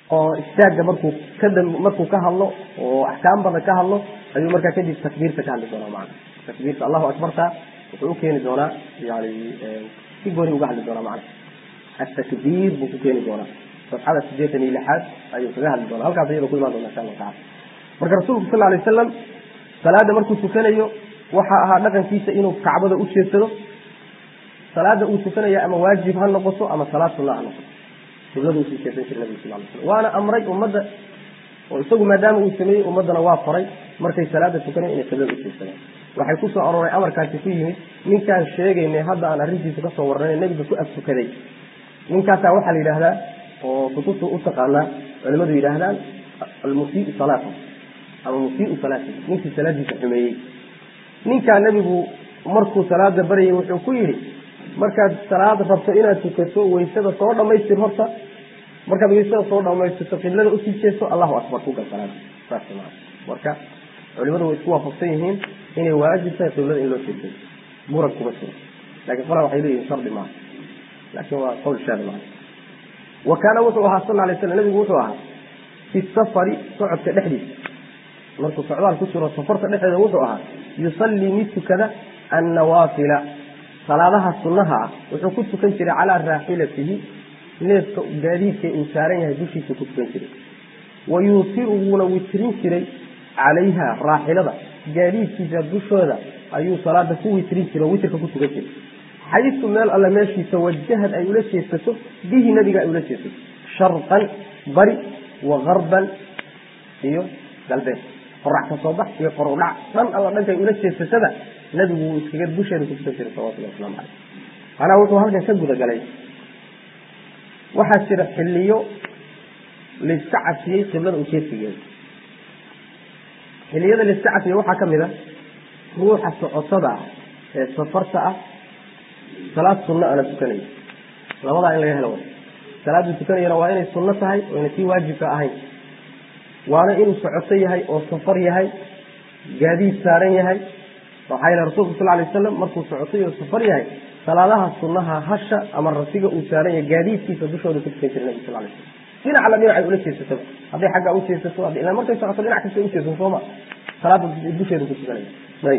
oo istaagga markuu kada markuu ka hadlo oo axkaam badan ka hadlo ayuu markaa kadib takbiirta ka hadli doonaa macana takbiirta allahu akbarta wuxuu ukeeni doonaa yani si gooni uga hadli doonaa macana atakbiir buu ku keeni doonaa safxada sideetan iyo lixaad ayuu kaga hadli doonaa halkaas iyada ku imaan doona insha allahu tacala marka rasuulku sal alay wasalam salaada markuu tukanayo waxaa ahaa dhaqankiisa inuu kacbada u jeedsado salaada uu tukanaya ama waajib ha noqoto ama salaad sunna ha noqoto qiblada usii jeesan jira nabigu sal lay slam waana amray ummadda oo isagu maadaama uu sameeyey ummaddana waa faray markay salaada tukanayan inay qiblada u jeedsadaan waxay ku soo arooray amarkaasi ku yimid ninkaan sheegaynay hadda aan arrintiisa kasoo warranay nebiga ku ag tukaday ninkaasaa waxaa la yidhaahdaa oo kutubta u taqaanaa culimadu yidhaahdaan almusiiu salaata ama musiiu salaati ninkii salaadiisa xumeeyey ninkaa nebigu markuu salaada baryay wuxuu ku yidhi markaad salaad rabto inaad tukato waysada soo dhamaystir horta markaad waysada soo dhamaystirto qiblada usii jeesto allahu akbar ku gal salaada saas maa marka culimadu way isku waafaqsan yihiin inay waajib tahay qiblada in loo jeesto muran kuma jiro laakiin qolaa waxay leeyihin shardi maaha laakiin waa qowl shaadi maaha wa kaana wuxuu ahaa sal alay slam nabigu wuxuu ahaa fi safari socodka dhexdiisa markuu socdaal ku jiro safarta dhexdeeda wuxuu ahaa yusallii mid tukada annawaafila salaadaha sunnaha ah wuxuu ku tukan jiray calaa raaxilatihi neefka gaadiidka uu saaran yahay dushiisa ku tukan jiray wa yuutiru wuuna witrin jiray calayha raaxilada gaadiidkiisa dushooda ayuu salaada ku witrin jiray oo witrka ku tukan jiray xayisu meel alle meeshii tawajahad ay ula jeesato bihi nabiga ay ula jeesato sharqan bari wa garban iyo galbeed qorax ka soo bax iyo qorowdhac dhan alla dhankay ula jeesatada nabigu wuu iskaga dusheeda ku tukan jiray salawatullah waslamu caleyh macnaha wuxuu halkan ka gudagalay waxaa jira xiliyo layska cafiyey qiblada ujeedsigeeda xiliyada layska cafiyey waxaa kamid a ruuxa socotada ah ee safarta ah salaad sunno ana tukanaya labadaa in laga helo way salaaduu tukanayana waa inay sunno tahay oyna tii waajibka ahayn waana inuu socoto yahay oo safar yahay gaadiid saaran yahay waxaa yila rasulku sal lay wasalam markuu socotay oo safar yahay salaadaha sunnaha hasha ama rasiga uu saaran yahay gaadiidkiisa dushooda ku tukan jiray nabi sal lay slam dhinacla dhinacay ula jeesataba hadday xaggaa u jeesato ila markay socoto dhinac kasta ujeesan sooma salaada dusheeda ku tukanaya ayb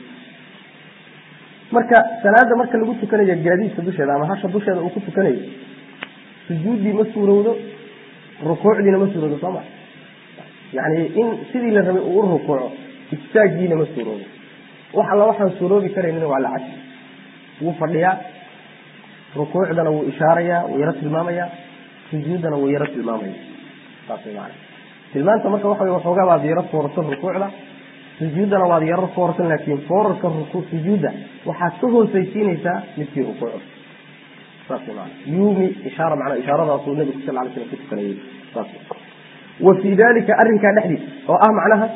marka salaada marka lagu tukanayo gaadiidka dusheeda ama hasha dusheeda uu ku tukanayo sujuuddii ma suurowdo rukuucdiina ma suurowdo sooma yani in sidii la rabay uu u rukuuco istaagiina ma suuroobo wax alla waxaan suuroobi karaynina waa la caji wuu fadhiyaa rukuucdana wuu ishaarayaa wuu yaro tilmaamayaa sujuuddana wuu yaro tilmaamaya saas way maana tilmaanta marka waxa wey waxoogaa baad yaro foorarsan rukuucda sujuuddana waad yaro foorarsan laakiin foorarka sujuudda waxaad ka hoosaysiinaysaa midkii rukuucda saas way maana yuumi ishaara macnaa ishaaradaasuu nabigu sal lay slam ku tukanayay saas wa fii dalika arrinkaa dhexdiisa oo ah macnaha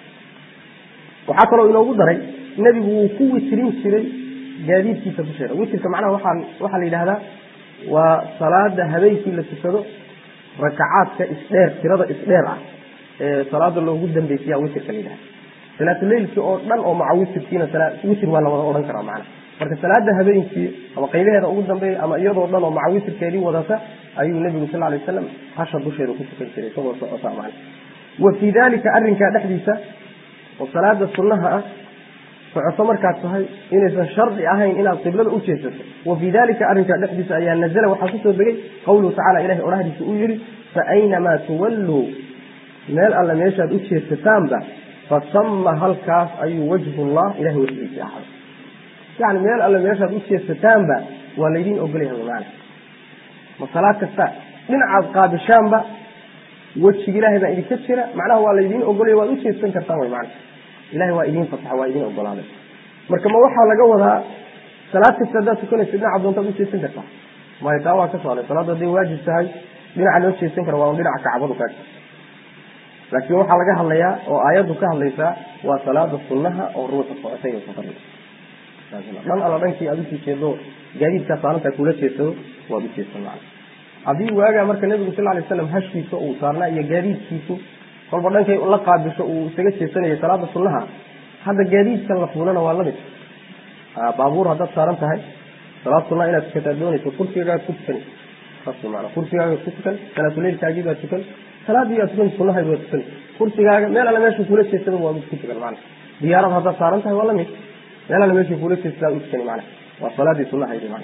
waxaa kaloo inoogu daray nebigu wuu ku witrin jiray gaadiidkiisa dusheeda witrka macnaha waxaa waxaa la yidhahdaa waa salaada habeenkii la tukado rakacaadka isdheer tirada isdheer ah ee salaada loogu dambeysiya witrka la yidhahda salaatuleylkii oo dhan oo maca witrkiina witr waa la wada odhan karaa macnaha marka salaada habeenkii ama qaybaheeda ugu dambeeya ama iyadoo dhan oo maca witrkeedii wadata ayuu nebigu sal lay wasalam hasha dusheeda ku tukan jiray isagoo socota macna wa fii dalika arrinkaa dhexdiisa oo salaada sunnaha ah socoto markaad tahay inaysan shardi ahayn inaad qiblada u jeesato wa fii dalika arrinkaa dhexdiisa ayaa nazala waxaa kusoo degay qawluhu tacala ilahay odhahdiisa uu yihi fa aynamaa tuwalluu meel alle meeshaad u jeesataanba fasama halkaas ayuu wajhullah ilahay wajhiisa ahaaday yani meel alle meeshaad u jeesataanba waa laydiin ogolyahay maana ma salaad kasta dhinacaad qaabishaanba wejiga ilahay baa idinka jira macnaha waa laydiin ogolaya waad u jeedsan kartaan wy mana ilahay waa idiin fasaxa waa idiin ogolaaday marka ma waxaa laga wadaa salaad kasta haddaad tukanaysa dhinaca doontaad u jeedsan kartaa maya taa waa ka socday salaaddu hadday waajib tahay dhinaca loo jeedsan kara waa un dhinaca kacbadu kaa laakiin waxaa laga hadlayaa oo aayaddu ka hadlaysaa waa salaada sunnaha oo ruuxa socotay oo safar dhan alla dhankii aad usii jeedo gaadiidkaa saarantaa kula jeedsado waad u jeedsan macna haddii waagaa marka nebigu sal lay slam hashkiisa uu saarnaa iyo gaadiidkiisu kolba dhankay la qaabisho uu isaga jeesanayay salaada sunnaha hadda gaadiidkan la fuulana waa lamid baabuur haddaad saaran tahay salaad sunnaha inaad tukataa doonayso kursigagaad ku tukanaysa saas maana kursigaaga ku tukan salaatuleylkaagii baa tukan salaadii baa tukan sunahayd waa tukan kursigaaga meel alle meesha kula jeestada waa mid ku tukan macana diyaarad haddaad saaran tahay waa lamid meel alle meesha kula jeestada u tukani macana waa salaadii sunahaydi macana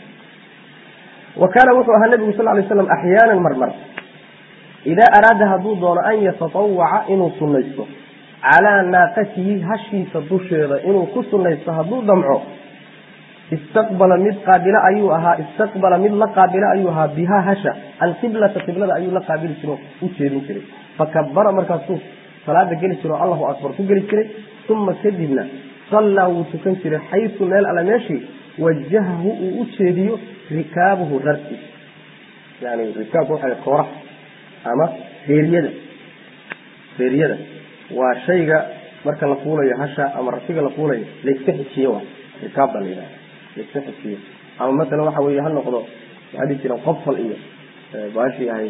wa kaana wuxuu ahaa nabigu sal lay slam axyaanan marmar idaa araada hadduu doono an yatatawaca inuu sunaysto calaa naaqatihi hashiisa dusheeda inuu ku sunaysto hadduu damco istaqbala mid qaabilo ayuu ahaa istaqbala mid la qaabilo ayuu ahaa bihaa hasha alqiblata qiblada ayuu la qaabili jiro u jeedin jiray fakabara markaasuu salaada geli jiro allahu akbar ku geli jiray uma kadibna sallaa wuu tukan jiray xaysu meel alle meeshii wajahahu uu u jeediyo rikaabuhu rarkiis yani rikaabku waxa kooraha ama reeriyada reeriyada waa shayga marka la fuulayo hasha ama rasiga la fuulayo layska xijiyo wa rikaab baa la yidhaha layska xijiyo ama masalan waxa weeye ha noqdo waxaa dhihi jireen qofal iyo baashii ahayd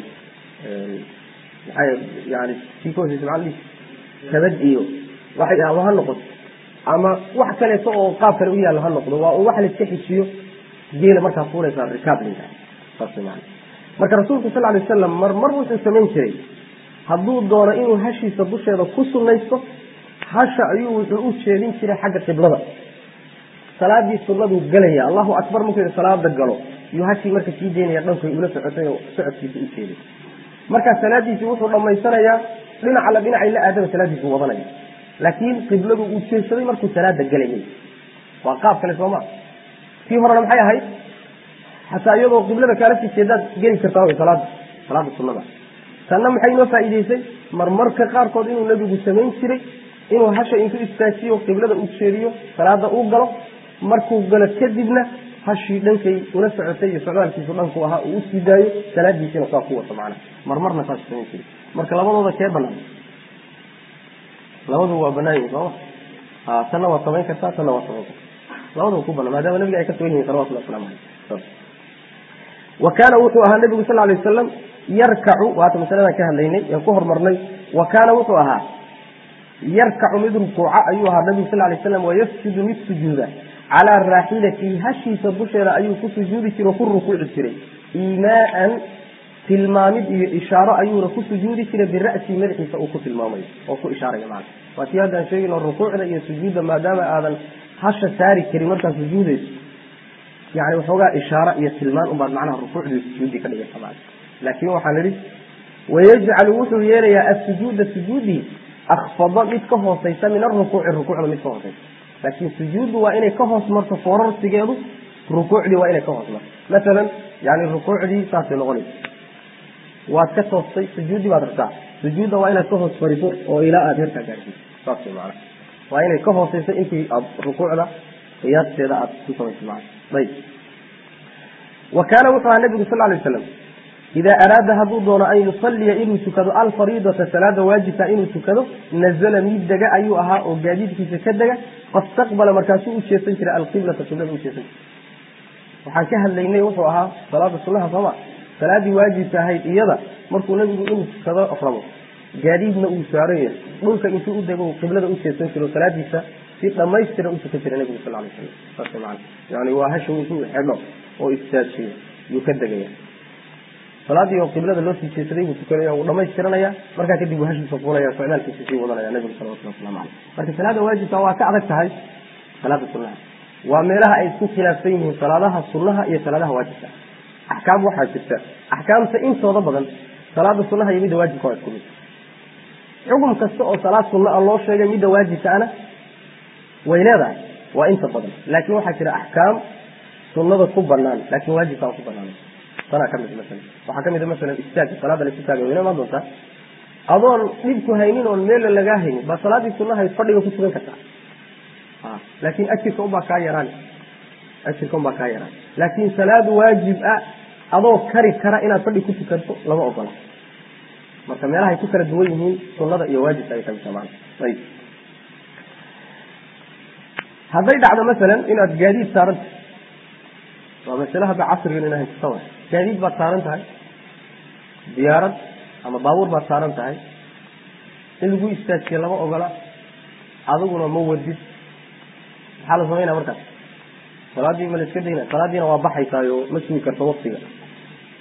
maxay yani kii ka hoseysa maxaa la dhihi kabad iyo waxay ama ha noqoto ama wax kaleeto oo qaab kale u yaalla ha noqdo waa wax layska xijiyo geela markaa fuulaysaa rikaab la yidhaha saas maana marka rasuulku sal lay wasalam mar mar wuxuu samayn jiray hadduu doono inuu hashiisa dusheeda ku sunaysto hasha ayuu wuxuu u jeedin jiray xagga qiblada salaadii sunaduu gelaya allahu akbar markuu salaada galo iyuu hashii marka sii deynaya dhankay ula socotay oo socodkiisa u jeeday markaa salaadiisii wuxuu dhammaysanayaa dhinac alla dhinacay la aadaba salaadiisu wadanaya laakiin qibladu uu jeedsaday markuu salaada gelayay waa qaab kale sooma kii horena maxay ahayd xataa iyadoo qiblada kaala sii jeedaad geli kartaa wy salaada salaada sunada tanna maxay noo faa'iideysay marmarka qaarkood inuu nebigu samayn jiray inuu hasha intuu istaajiyo qiblada u jeediyo salaada uu galo markuu galo kadibna hashii dhankay ula socotay iyo socdaalkiisu dhanku ahaa uu usii daayo salaadiisiina saa ku wato macnaha marmarna saas samayn jiray marka labadooda kee banaan labadu waa banaan yihin sooma a tanna waa samayn kartaa tanna waa samayn kartaa labadaba ku banaan maadaama nabiga ay ka sugan yihin salawatullah waslamu aleyh wa kaana wuxuu ahaa nabigu sal lay wasalam yarkacu waata masaladan ka hadlaynay aan ku hormarnay wa kaana wuxuu ahaa yarkacu mid rukuuca ayuu ahaa nabigu sal lay slam wayasjudu mid sujuuda calaa raaxilatihi hashiisa dusheeda ayuu ku sujuudi jiray oo ku rukuuci jiray iimaaan tilmaamid iyo ishaaro ayuuna ku sujuudi jiray bira'sii madaxiisa uu ku tilmaamayo oo ku ishaaraya macana waa tii haddaan sheegayno rukuucda iyo sujuudda maadaama aadan hasha saari karin markaad sujuudayso yani waxoogaa ishaaro iyo tilmaan unbaad macnaha rukuucdii sujuuddii ka dhigaysa macana laakiin waxaan idhi wayajcalu wuxuu yeelayaa asujuuda sujuudii akfada mid ka hooseysa min arukuuci rukuucda mid ka hooseysa laakiin sujuuddu waa inay ka hoos marto foorarsigeedu rukuucdii waa inay ka hoos marto masalan yani rukuucdii saasay noqonaysa waad ka toostay sujuuddii baad rabtaa sujuudda waa inaad ka hoos fariso oo ilaa aada heerkaa gaarsiiso saas way macana waa inay ka hooseyso intii aad rukuucda qiyaasteeda aad ku samayso macana ayib wa kaana wuxuu ahaa nabigu sal lay waslam idaa araada hadduu doono an yusaliya inuu tukado alfariidata salaada waajibka inuu tukado nazala mid dega ayuu ahaa oo gaadiidkiisa ka dega fastaqbala markaasuu u jeesan jiray alqiblata qiblada u jeesan jiray waxaan ka hadlaynay wuxuu ahaa salaada sunaha sooma salaadii waajibka ahayd iyada markuu nabigu inuu tukado rabo gaadiidna uu saaran yahay dhulka intuu u dego qiblada u jeesan jiro salaadiisa si dhamaystira u tukan jiray nabigu sal lay slam saas maana yani waa hasha intuu xidho oo istaajiyo yuu ka degaya salaadii oo qiblada loo sii jeesaday buu tukanaya wuu dhamaystiranaya markaa kadib uu hashiisa fuulaya socdaalkiisa sii wadanaya nabigu salawatullah waslamu caleyh marka salaada waajibka waa ka adag tahay salaada sunaha waa meelaha ay isku khilaafsan yihiin salaadaha sunaha iyo salaadaha waajibka axkaam waxaa jirta axkaamta intooda badan salaada sunaha iyo midda waajibka waa isku mid xukum kasta oo salaad sunna a loo sheegay midda waajibkaana way leedahay waa inta badan laakiin waxaa jira axkaam sunada ku banaan laakin waajibka aan ku banaan tanaa kamid maala waxaa kamid a masalan istaag salaada la istaagay wayna imaan doontaa adoon dhibku haynin oon meella lagaa haynin baa salaadii sunahayd fadhiga ku tukan kartaa laakin ajirka unbaa kaa yaraan ajirka unbaa kaa yaraan laakin salaad waajib ah adoo kari kara inaad fadhi ku tukanto lama ogola marka meelahay ku kala duwan yihiin sunada iyo waajibka ay kamid tamaan ayib hadday dhacdo masalan inaad gaadiid saaranta waa masale hadda casrigan ina haysato wa gaadiid baad saaran tahay diyaarad ama baabuur baad saaran tahay in lagu istaajiye lama ogola adiguna ma wadid maxaa la samaynaya markaas salaadii ma la iska dayna salaadiina waa baxaysaayo ma sugi karto waktiga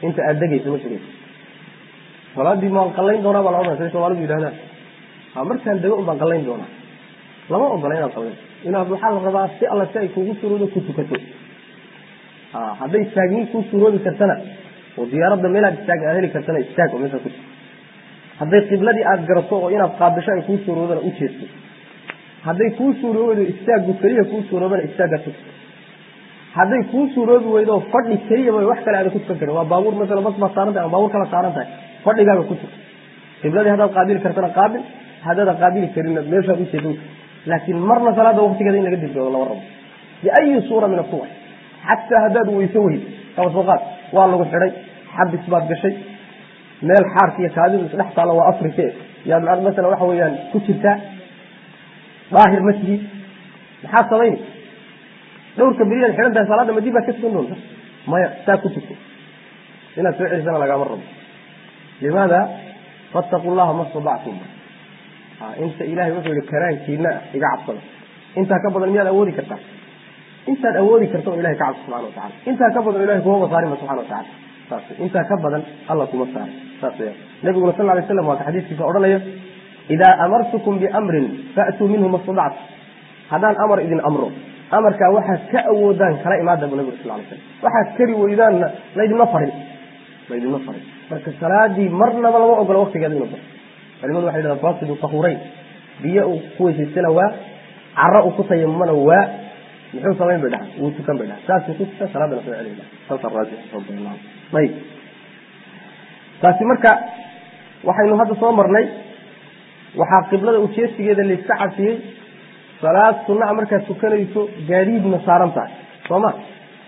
inta aada degayso ma sugayso salaadii maan qallayn doonaa baa la odhanaya say soomaalidu yidhahdaan ha markaan dego un baan qallayn doonaa lama ogola inaad qallayn inaad waxaa la rabaa si alla si ay kuugu suroodo ku tukato ha hadday istaagniin kuu suroobi kartana oo diyaaradda meelaad istaag aad heli kartana istaag oo meesha ku hadday qibladii aada garato oo inaad qaabisho ay kuu suuroodana u jeesto hadday kuu suuroobi weydo istaaggu keliya kuu suuroobana istaagga tug hadday kuu suuroobi weydo fadhi keliyaba wax kale aada ku tukan karin waa baabuur masala bas baad saaran tahay ama baabuur kala saaran tahay fadhigaaga ku tug qibladii haddaad qaabili kartana qaabil haddaada qaabili karinna meeshaad u jeedo laakiin marna salaada waktigeeda in laga dibdoodo lama rabo biayi suura min asuwar xataa haddaad weyso weyd kaba soo qaad waa lagu xidhay xabis baad gashay meel xaarka iyo kaadidu isdhex taalo waa afrike yaad masala waxa weeyaan ku jirtaa daahir ma tihi maxaad samayni dhowrka beriyaad xidhan tahay salaadda madib baad ka tukan doonta maya saa ku tuko inaad soo celisana lagaama rabo limaada fattaqu llaha ma stadactum inta ilahay wuxuu yihi karaankiina iga cabsada intaa ka badan miyaad awoodi kartaa intaad awoodi karta oo ilahay ka cabso subxana watacala intaa ka badan ilahay kumaba saarima subxana watacala saas intaa ka badan alla kuma saara saas weya nabiguna sal lay slam waa ka xadiiskiisa odhanaya idaa amartukum biamrin faatuu minhu ma stadactu haddaan amar idin amro amarkaa waxaad ka awoodaan kala imaada bu nabig sal lay slam waxaad kari weydaanna laydinma farin laydinma farin marka salaadii marnaba lama ogola waktigeeda inu barto culimadu waxay dhahdaan faasidu tahuurayn biyo uu ku weysaystana waa caro uu ku tayamumana waa muxuu samayn bay dhahan wuu tukan bay dhahan saasuu ku tukan salaadana soo celin dhaha saasa raajix ayib taasi marka waxaynu hadda soo marnay waxaa qiblada ujeesigeeda layska cafiyey salaad sunaa markaad tukanayso gaadiidna saaran tahay soo ma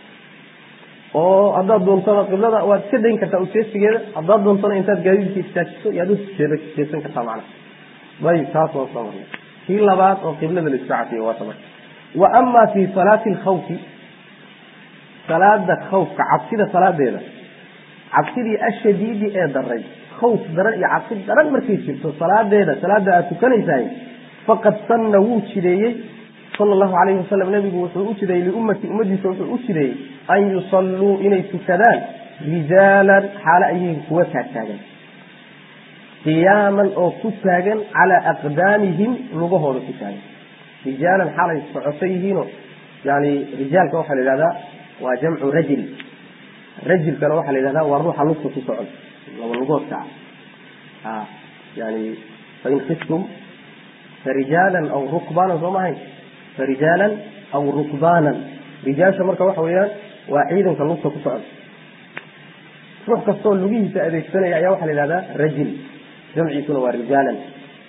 oo haddaad doontona qiblada waad iska dayn kartaa ujeesigeeda haddaad doontona intaad gaadiidka istaajiso yaad u jeesan kartaa macnaha ayib taas waan soo marnay kii labaad oo qiblada layska cafiyey waa tamarka wa ama fi salaati alkhawfi salaada khawfka cabsida salaadeeda cabsidii ashadiidi ee daray khawf daran iyo cabsi daran markay jirto salaadeeda salaada aad tukanaysahay faqad sanna wuu jideeyey sala allahu calayhi wasalam nabigu wuxuu u jideeyey liummati ummadiisa wuxuu u jideeyey an yusalluu inay tukadaan rijaalan xaalo ayyihiin kuwa taagtaagan qiyaaman oo ku taagan calaa aqdaamihim lugahooda ku taagan rijaalan xaalay socoto yihiinoo yani rijaalka waxaa la yidhahdaa waa jamcu rajil rajilkana waxaa la yidhahdaa waa ruuxa lugta ku socon laba lugoodka ah yani fain khiftum farijaalan aw rukbaanan soo mahayn farijaalan aw rukbaanan rijaasha marka waxa weeyaan waa ciidanka lugta ku socon ruux kastoo lugihiisa adeegsanaya ayaa waxaa la yidhahdaa rajil jamciisuna waa rijaalan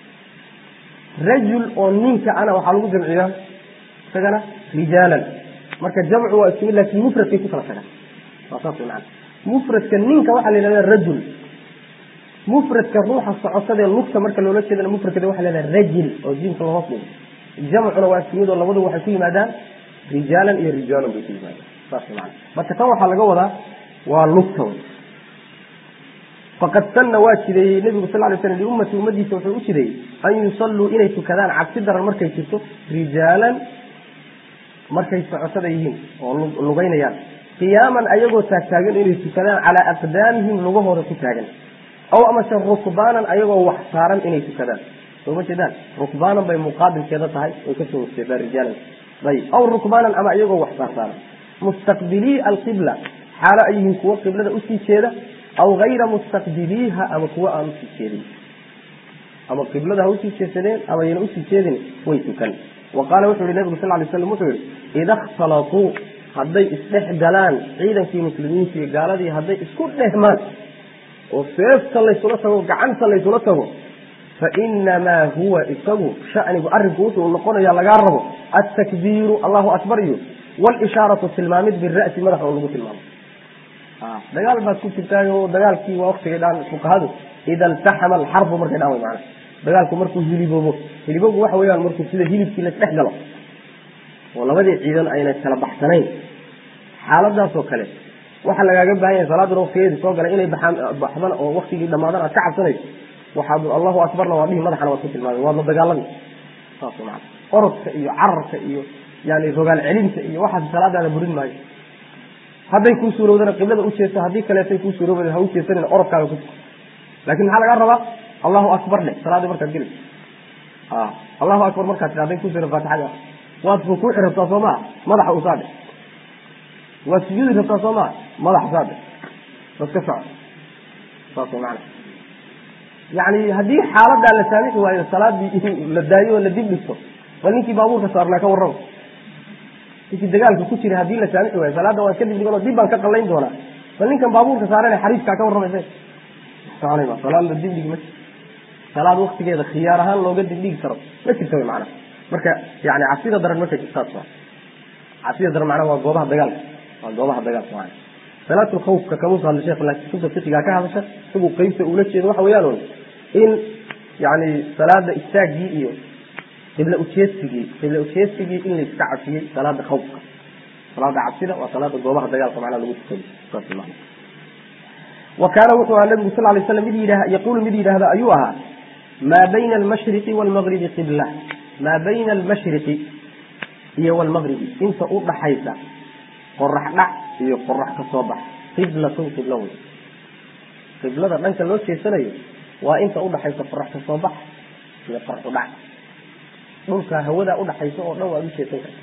rajul oo ninka ana waxaa lagu jamciyaa isagana rijaalan marka jamcu waa isku mid laakin mufradkay ku kala tagaan waa saas macana mufradka ninka waxaa la yidhahdaa rajul mufradka ruuxa socotadee lugta marka loola jeedana mufradkeeda waxa la yidhahdaa rajil oo jiimka lahoos dhigo jamcuna waa isku mid oo labadu waxay ku yimaadaan rijaalan iyo rijaalan bay ku yimaadaan saas macana marka tan waxaa laga wadaa waa lugta wey faqad sanna waa jideeyey nebigu sal lay slam liummati ummadiisa wuxuu u jideeyey an yusalluu inay tukadaan cabsi daran markay jirto rijaalan markay socotada yihiin oo lugaynayaan qiyaaman ayagoo taagtaagan inay tukadaan calaa aqdaamihim lugahooda ku taagan aw amase rukbaanan ayagoo wax saaran inay tukadaan soo ma jeedaan rukbaanan bay muqaabilkeeda tahay way kasoo horjeedaan rijaalan ayib aw rukbaanan ama ayagoo wax saarsaaran mustaqbilii alqibla xaalo ay yihiin kuwo qiblada usii jeeda aw hayra mustaqbiliiha ama kuwa aan usii jeedin ama qiblada ha usii jeedsadeen ama ayna usii jeedin way tukan wa qaala wuxuu yihi nabigu sal lay slam wuxuu yihi ida ikhtalatuu hadday isdhex galaan ciidankii muslimiinta iyo gaaladii hadday isku dhehmaan oo seefta laysula tago gacanta laysula tago fa inamaa huwa isagu shanigu arrinku wuxuu noqonaya lagaa rabo altakbiiru allahu akbar iyo walishaaratu tilmaamid bira'si madax oo lagu tilmaamo dagaal baad ku jirtaayo dagaalkii waa waktigay dhaan fuqahadu ida iltaxama alxarbu markay dhaan way macana dagaalku markuu hiliboobo hiliboogu waxa weeyaan markuu sida hilibkii laisdhex galo oo labadii ciidan ayna kala baxsanayn xaaladaasoo kale waxaa lagaaga baahan yahay salaaduna waktigeedii soo galay inay baxaan baxdan oo waktigii dhammaadan aad ka cabsanayso waxaad allahu akbarna waa dhihi madaxana waad ku tilmaamay waad la dagaalami saas macana orodka iyo cararka iyo yani rogaal celinta iyo waxaas salaadaada burin maayo hadday kuu suurowdana qiblada u jeesto haddii kaleetay kuu suurooba ha u jeesanina orodkaaga ku tuko laakin maxaa lagaa rabaa allahu akbar dheh salaadii markaad geli allahu akbar markaad tia hadday ku suuro faatixada waad rukuuci rabtaa soo maa madaxa u saadhe waad sujuudi rabtaa soo maa madaxa saadhe bas ka soco saas maana yani haddii xaaladaa la saamixi waayo salaadii in la daayo oo la dib dhigto bal ninkii baabuurka saarnaa ka warrama ninkii dagaalka ku jira haddii la saamixi waayo salaadda waan ka dib dhigan oo dib baan ka qallayn doonaa bal ninkan baabuurka saarane xariifkaa ka warramaysa soconay ma salaad la dib dhigi ma salaad waktigeeda khiyaar ahaan looga dib dhigi karo ma jirta wy macana marka yani cabsida daran marka jirtaas waa cabsida daran macnaha waa goobaha dagaalka waa goobaha dagaalka maana salaatul khawfka kamuusa hadla sheekh laakiin kutubta fiqigaa ka hadasha isagu qeybta uula jeedo waxa weeyaan un in yani salaada istaagii iyo qibla ujeedsigii qibla ujeedsigii in la iska cabsiyey salaada khawfka salaada cabsida waa salaada goobaha dagaalka macnaha lagu tukado saas maana wa kaana wuxuu ahaa nabigu sal lay slam mid yidha yaquulu mid yidhaahda ayuu ahaa maa bayna almashriqi waalmagribi qibla maa bayna almashriqi iyo waalmagribi inta u dhaxaysa qorax dhac iyo qorax ka soo bax qiblatun qiblo wey qiblada dhanka loo jeesanayo waa inta udhaxaysa qorax ka soo bax iyo qoraxu dhac dhulka hawada udhaxaysa oo dhan waad u jeesan karta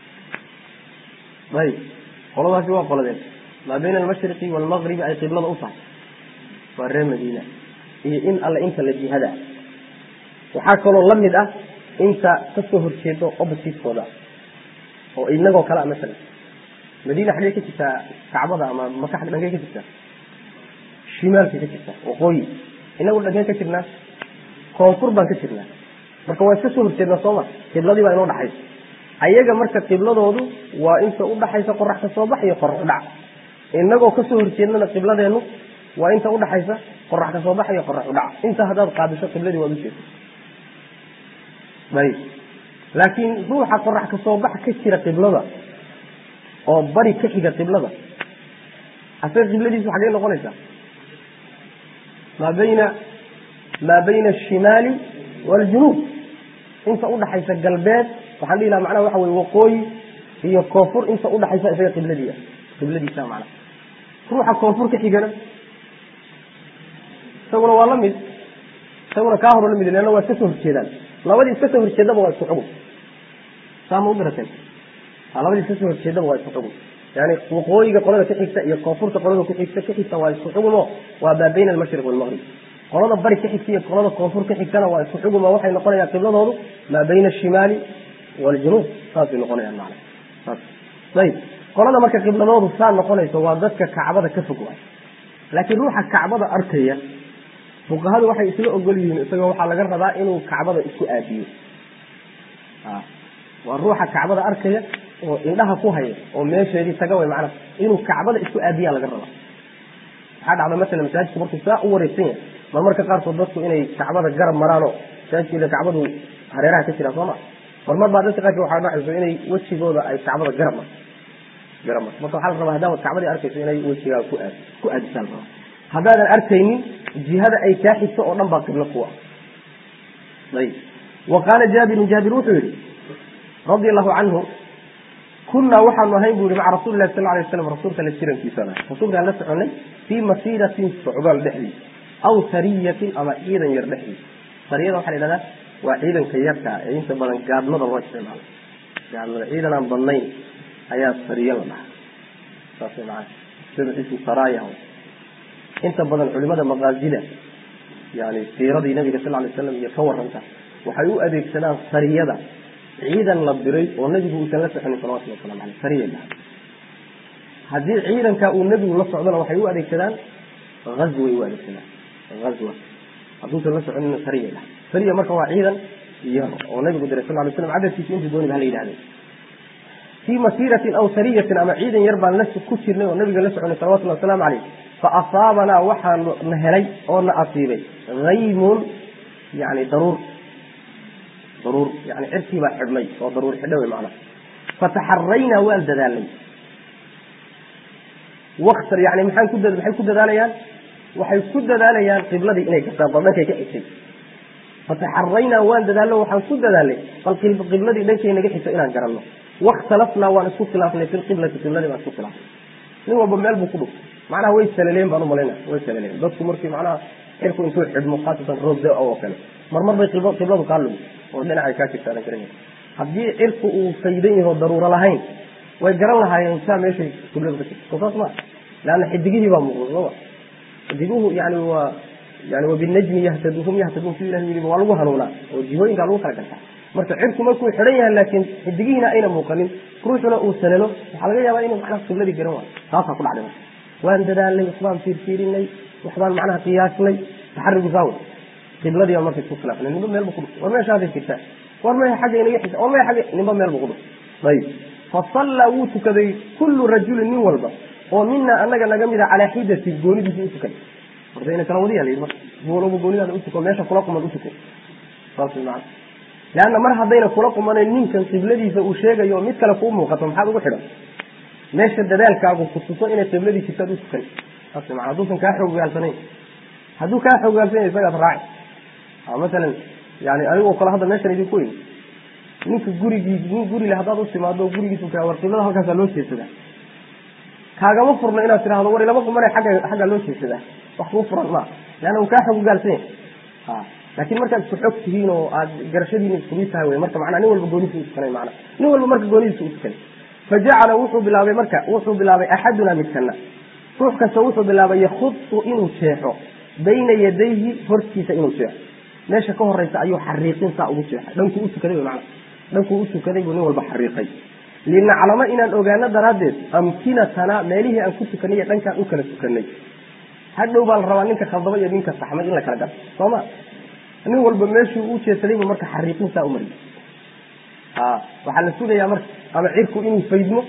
ayb qoladaasi waa qoladeen maa bayna almashriqi waalmagribi ay qiblada u tahay waa reer madiina iyo in alle inta la jihada waxaa kaloo la mid ah inta kasoo horjeedo oppositeskooda oo inagoo kale a masalan madiina xaggee ka jirtaa kacbada ama maka dhankey ka jirtaa shimaalkay ka jirtaa waqooyi inagu dhankeen ka jirnaa koonfur baan ka jirnaa marka waa iska soo horjeednaa sooma qibladii baa inoo dhaxaysa ayaga marka qibladoodu waa inta udhaxaysa qorax ka soo bax iyo qorax udhac inagoo kasoo horjeednana qibladeennu waa inta udhaxaysa qorax ka soo bax iyo qorax udhac inta haddaad qaadisho qibladii waad ujeeda ayb laakiin ruuxa qorax ka soo bax ka jira qiblada oo bari ka xiga qiblada asaga qibladiisu xaggey noqonaysaa maa bayna maa bayna ashimaali waaljunuub inta udhaxaysa galbeed waxaan dhihi laha macnaha waxa weye waqooyi iyo koonfur inta udhaxaysa isaga qibladiia qibladiisa macnaha ruuxa koonfur ka xigana isaguna waa la mid isaguna kaa horo la mid leanna waa iska soo horjeedaan labadii iska soo horjeedaba waa isku xugun saa ma u garateen labadii iska soo horjeedaba waa isku xugun yani waqooyiga qolada ka xigta iyo koonfurta qolada ku xigta ka xigta waa isku xugumo waa maa bayna almashriq waalmaqrib qolada bari ka xigta iyo qolada koonfur ka xigtana waa isku xugumo waxay noqonayaan qibladoodu maa bayna ashimaali waaljunuub saasay noqonayaan macna saas ayib qolada marka qibladoodu saa noqonayso waa dadka kacbada ka fog waay laakiin ruuxa kacbada arkaya fuqahadu waxay isla ogol yihiin isagoo waxaa laga rabaa inuu kacbada isku aadiyo waa ruuxa kacbada arkaya oo indhaha ku haya oo meesheedii taga way macnaha inuu kacbada isku aadiyaa laga rabaa waxaa dhacda masalan masaajidku markuu saa u wareegsan yahay mar marka qaarkood dadku inay kacbada garab maraanoo masaajidkeeda kacbadu hareeraha ka jiraa sooma mar mar baa dadka qaarkood waxaa dhacayso inay wejigooda ay kacbada garab marto garab marto marka waxaa la rabaa haddaad kacbadii arkayso inay wejigaaga ku aad ku aadisaan rabaa haddaadan arkaynin jihada ay kaa xigto oo dhan baa qiblo kuwa ayib wa qaala jaabirun jaabir wuxuu yihi radi allahu canhu kunaa waxaanu ahayn bu yihi maca rasuli lahi sal lay waslam rasuulka la jirankiisana rasuulkaan la soconay fii masiiratin socdaal dhexdiis aw sariyatin ama ciidan yar dhexdiis sariyada waxaa la yidhahdaa waa ciidanka yarka ee inta badan gaadmada loo isticmaalo gaadmada ciidan aan badnayn ayaa sariyo la dhahaa saas maa sida ismu saraya inta badan culimada maqaasida yani siiradii nabiga sal lay slam iyo ka waranta waxay u adeegsadaan sariyada ciidan la diray oo nebigu uusan la soconin salawatulli waslamu aleyh sariya haddii ciidanka uu nebigu la socdona waxay u adeegsadaan azway u adeegsadaan azwa hadduusan la soconina sariya dhaha sariya marka waa ciidan yar oo nabigu diray sal lay slam cadadkiisa intii dooniba hala yidhahde fii masiiratin aw sariyatin ama ciidan yar baan la ku jirnay oo nabiga la soconay salawatullahi wasalaamu caleyh fa asaabanaa waxaa na helay oo na asiibay haymun yani daruur daruur yani cirkii baa xidhnay oo daruur xidha wey macnaha fataxaraynaa waan dadaalnay waktar yani maxaan ku maxay ku dadaalayaan waxay ku dadaalayaan qibladii inay gastaan bal dhankay ka xigtay fataxaraynaa waan dadaalno waxaan ku dadaalnay bal qibladii dhankay naga xigto inaan garanno wakhtalafnaa waan isku khilaafnay fi lqiblati qibladii baan isku khilaafnay nin walba meel buu ku dhuftay macnaha way salaleen baan umalayna way salaleen dadku markii macnaha cirku intuu xidhmo khaasatan roob da oo kale marmar bay qibladu kaa lumi oo dhinacay kaa jirta adan garanay haddii cirku uu faydan yaho daruuro lahayn way garan lahaayeen saa meeshay qibladu ka jirto saas maa leanna xidigihii baa muuqda sooma xidiguhu yani waa yani wabinajmi yahtadu hum yahtaduun si ilah yidhi waa lagu hanuunaa oo jihooyinkaa lagu kala gartaa marka cirku markuu xidhan yahay laakiin xidigihiina ayna muuqanin ruuxuna uu salalo waxaa laga yaabaa inuu macnaha qibladii garan waayo taasaa ku dhacday waan dadaalnay waxbaan fiirfiirinay waxbaan macnaha qiyaasnay taxarigu saawe qibladii baa marka isku khilaafnay ninba meel buu ku dhuftay war meeshaaday jirtaa war maya xagga inaga xisa war maya xagga ninba meel buu ku dhuftay ayib fasallaa wuu tukaday kullu rajulin nin walba oo mina anaga naga mida calaa xidati goonidiisii utukan horta ina kala wadiya layidhi marka walba goonidaada utuko meesha kula quman utukay saas wey macana leanna mar haddayna kula qumanayn ninkan qibladiisa uu sheegayo mid kale kuu muuqato maxaad ugu xidhan meesha dadaalkaagu ku tuso inay qibladii jirtaad utukan saas wey mana hadduusan kaa xoogaalsanayn hadduu kaa xoogaalsanaya isagaad raaci masalan yani anigoo kale hadda meeshan idinku weyn ninka gurigiis nin gurile haddaad u timaado gurigiisu kaa war qiblada halkaasaa loo jeedsadaa kaagama furno inaad tidhahdo war ilama qumana agga xaggaa loo jeedsadaa wax kuu furan maa leanna uu kaa xoogaalsan yahay laakiin markaad isku xog tihiin oo aad garashadiina isku mid tahay wey marka macnaa nin walba goonidiisa u tukanay macnaa nin walba marka goonidiisa u tukanay fajacala wuxuu bilaabay marka wuxuu bilaabay axaduna midkana ruux kasta wuxuu bilaabay yakhudu inuu jeexo bayna yadayhi hortiisa inuu jeexo meesha ka horeysa ayuu xariiqin saa ugu jeexay dhankuu utukaday wy mana dhankuu utukaday buu nin walba xariiqay linaclamo inaan ogaano daraaddeed amkinatana meelihii aan ku tukanay iyo dhankaan u kala tukanay hadhow baa la rabaa ninka khaldama iyo ninka saxmay in la kala garo sooma nin walba meeshuu u jeedsaday buu marka xariiqin saa umariyay a waxaa la sugayaa marka ama cirku inuu faydmo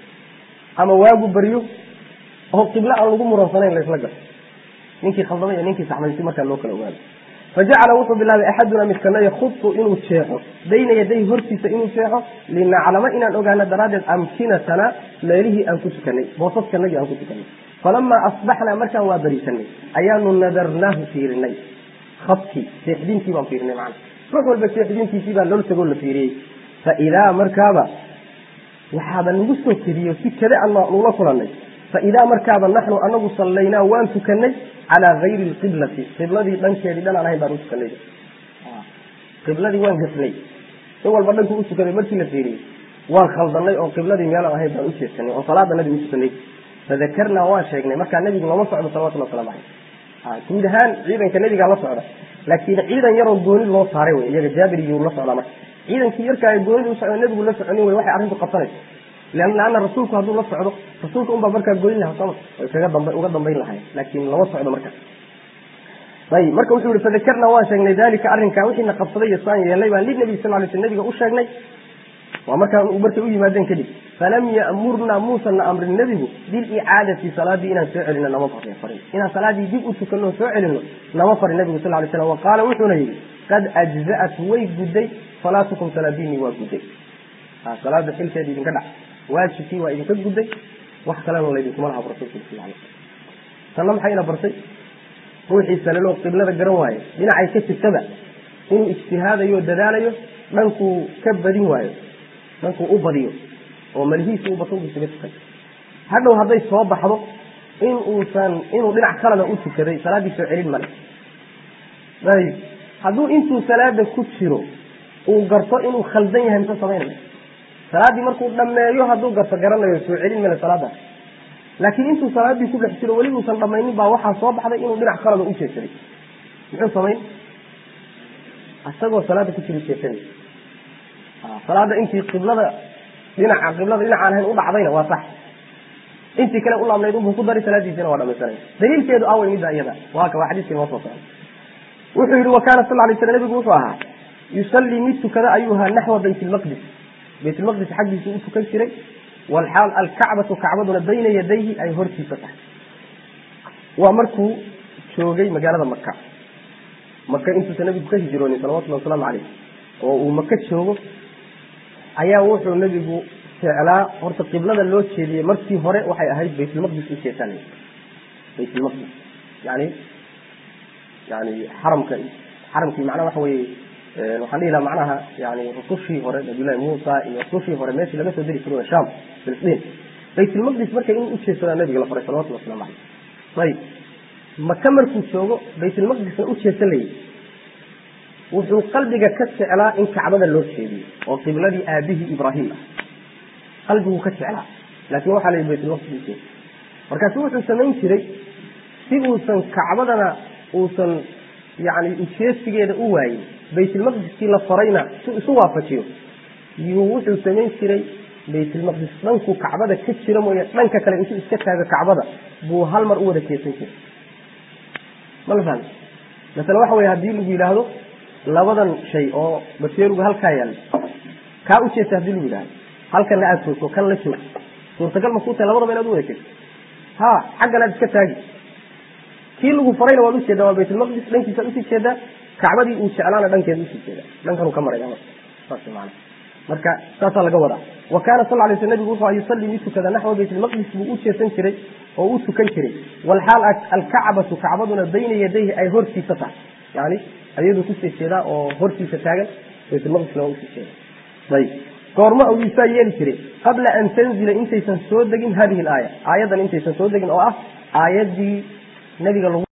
ama waagu baryo oo qiblo aan lagu muransanayn laysla garo ninkii khaldamay iyo ninkii saxmay si markaa loo kala ogaado fajacala wuxuu bilaabay axaduna midkana yakhudu inuu jeexo bayna yaday hortiisa inuu jeexo linaclamo inaan ogaano daraaddeed amkinatana meelihii aan ku tukanay boosaskanagii aan ku tukanay falamaa asbaxnaa markaan waa bariisanay ayaanu nadarnaahu fiirinay khadkii seexdintii baan fiirinay macana ruux walba seexdintiisii baa loola tagoo la fiiriyey faidaa markaaba waxaaba nagu soo kediyo si kada an nula kulanay faidaa markaaba naxnu anagu sallaynaa waan tukanay calaa gayri lqiblati qibladii dhankeedii dhan aan ahayn baan u tukanay qibladii waan gasnay in walba dhanku u tukaday markii la fiiriyey waan khaldanay oo qibladii meelaan ahayn baan u jeedsanay oo salaada nabiga u tukanay fadakarnaa waan sheegnay markaa nabigu lama socdo salawatullah waslamu caleyh guud ahaan ciidanka nabigaa la socda laakiin ciidan yaroo gooni loo saaray wey iyaga jaabir iyuu la socdaa marka ciidankii yarkaa ee goonida u socda nabigu la soconin wey waxay arrintu qabsanaysa leanna rasuulku hadduu la socdo rasuulka unbaa markaa goyn lahaa sooma way kaga damba uga dambayn lahay laakiin lama socdo marka ayib marka wuxuu yihi fadakarnaa waan sheegnay dalika arrinkaa wixiina qabsaday iyo saan yeelnay baan linabi sal lay sl nabiga u sheegnay waa markaa markay u yimaadeen kadib falam ya'murnaa muusana amrin nebigu bilicaadati salaadii inaan soo celino nama farin inaan salaadii dib u tukano soo celino nama farin nabigu sal lay slam wa qaala wuxuuna yidhi qad ajza'at way gudday salaatukum salaadiinii waa gudday salaada xilkeeda idinka dhac waajibkii waa idinka gudday wax kalena laydinkuma laha rasulku sal alay tanna maxayna bartay ruuxii salalo qiblada garan waaye dhinacay ka jirtaba inuu ijtihaadayo dadaalayo dhankuu ka badin waayo dhankuu u badiyo oo malihiisi u bato isaga tukan hadhow hadday soo baxdo in uusan inuu dhinac kalena u tukaday salaaddii soo celin male ayib hadduu intuu salaada ku jiro uu garto inuu khaldan yahay mise samaynaya salaaddii markuu dhammeeyo hadduu garto garanayo soo celin male salaadaas laakiin intuu salaaddii ku dhex jiro weli uusan dhammaynin baa waxaa soo baxday inuu dhinac kalena u jeedsaday muxuu samayn isagoo salaada ku jira jeedsanay salaada intii qiblada dhinaca qiblada dhinacaan ahayn u dhacdayna waa sax intii kale u laabnayd unbuu ku dari salaadiisina waa dhamaysanaya daliilkeedu awey midda iyada waa ka waa xadiiskii noo soo socday wuxuu yihi wa kaana sal lay sl nabigu wuxuu ahaa yusallii mid tukada ayuu ahaa naxwa bayt lmaqdis bayt lmaqdis xaggiisu u tukan jiray walxaal alkacbatu kacbaduna bayna yadayhi ay hortiisa tahay waa markuu joogay magaalada maka maka intuusan nabigu ka hijroonin salawatullahi wasalaamu caleyh oo uu maka joogo ayaa wuxuu nabigu jeclaa horta qiblada loo jeediyey markii hore waxay ahayd baytulmaqdis u jeesanay baytulmaqdis yani yani xaramka xaramkii macnaha waxa weye waxaan dhihi laha macnaha yani rusushii hore nabiyullahi muusa iyo rusushii hore meeshii laga soo diri jiray sham filistiin baytulmaqdis marka in ujeedsadaa nabiga la faray salawatulli waslamu caleyh ayib maka markuu joogo baytulmaqdisna ujeedsan layay wuxuu qalbiga ka jeclaa in kacbada loo jeediyo oo qibladii aabihii ibraahim ah qalbiguu ka jeclaa laakiin waxaa la yidhi baytulmaqdis ujeeda markaasu wuxuu samayn jiray si uusan kacbadana uusan yani ujeedsigeeda u waayin baytulmaqdiskii la farayna si isu waafajiyo yuu wuxuu samayn jiray baytulmaqdis dhankuu kacbada ka jira mooye dhanka kale intuu iska taago kacbada buu hal mar u wada jeesan jiray ma la fahmi masale waxa weye haddii lagu yidhaahdo labadan shay oo baseeruga halkaa yaalla kaa u jeesta hadii lagu yidhahdo halkanna aada joogto kan la joog suurtagal ma kuu tahay labadaba inaad u wada jeesto ha xaggan aad iska taagi kii lagu farayna waad ujeedaa waa baytulmaqdis dhankiisaad usii jeedaa kacbadii uu jeclaana dhankeeda usii jeedaa dhankanuu ka maraya saas maana marka saasaa laga wadaa wa kaana sal lay sl nabigu wuxuu yusalii mid tukada naxwa baytulmaqdis buu u jeesan jiray oo u tukan jiray walxaal alkacbatu kacbaduna bayna yadayhi ay hortiisa tahay yani ayaduu kusii jeedaa oo hortiisa taagan baytulmaqdisna waa usii jeeda ayib goorma ayuu saa yeeli jiray qabla an tanzila intaysan soo degin hadihi alaaya aayaddan intaysan soo degin oo ah aayaddii nabiga lagu